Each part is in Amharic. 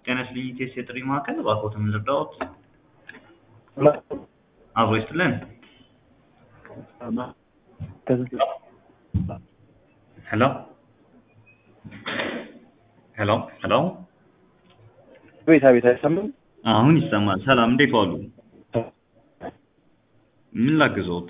ጤና ይስጥልኝ ኢቴስ የጥሪ ማዕከል እባክዎትን ልርዳዎት? አብሮ ይስጥልን። ሄሎ ሄሎ ሄሎ ቤት አቤት አይሰማም? አሁን ይሰማል። ሰላም እንዴት ዋሉ? ምን ላግዞት?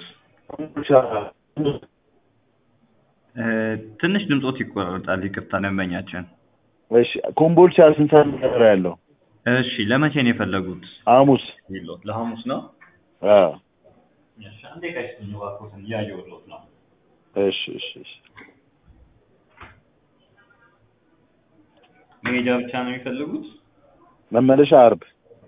እ ትንሽ ድምጾት ይቆራረጣል። ይቅርታ ደንበኛችን። እሺ ኮምቦልቻ ስንት ሰዓት ነው ያለው? እሺ ለመቼ ነው የፈለጉት? ሐሙስ። ይሎት ለሐሙስ ነው? አዎ። እሺ አንዴ ቀይስኝ እባክዎትን እያየሁልዎት ነው። እሺ እሺ እሺ። መሄጃ ብቻ ነው የሚፈልጉት? መመለሻ አርብ።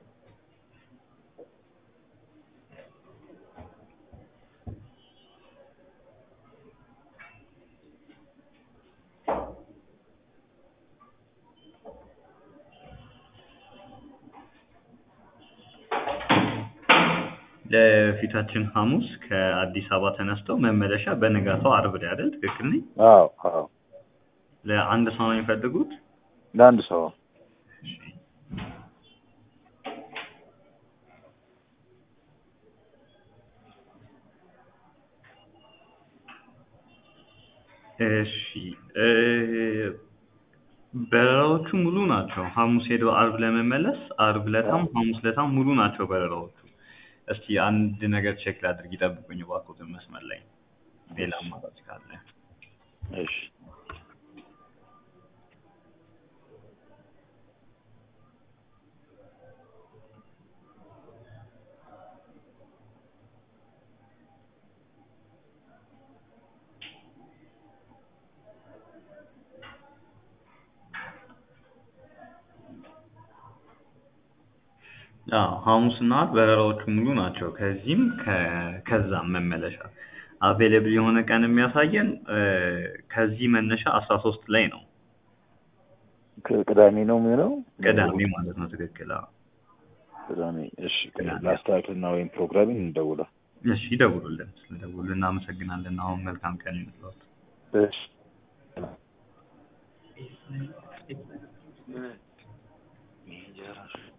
ለፊታችን ሐሙስ ከአዲስ አበባ ተነስተው መመለሻ በነጋታው አርብ ላይ አይደል? ትክክል ነኝ? አዎ አዎ። ለአንድ ሰው ነው የሚፈልጉት? ለአንድ ሰው እሺ እ በረራዎቹ ሙሉ ናቸው። ሐሙስ ሄደው አርብ ለመመለስ አርብ ለታም ሐሙስ ለታም ሙሉ ናቸው በረራዎቹ። እስቲ አንድ ነገር ቼክ ላድርግ፣ ይጠብቁኝ እባክዎትን መስመር ላይ ሌላ አማራጭ ካለ። እሺ አዎ ሐሙስና አርብ በረራዎቹ ሙሉ ናቸው። ከዚህም ከ- ከዛም መመለሻ አቬሌብል የሆነ ቀን የሚያሳየን እ ከዚህ መነሻ አስራ ሶስት ላይ ነው። ቅዳሜ ነው የሚሆነው? ቅዳሜ ማለት ነው። ትክክል። አዎ ቅዳሜ። እሺ ቅዳሜ። ላስተካክልና ወይም ፕሮግራሚን እንደውላ። እሺ ይደውሉልን። ስለደውሉ እናመሰግናለን። አሁን መልካም ቀን ይሁንልዎት። እሺ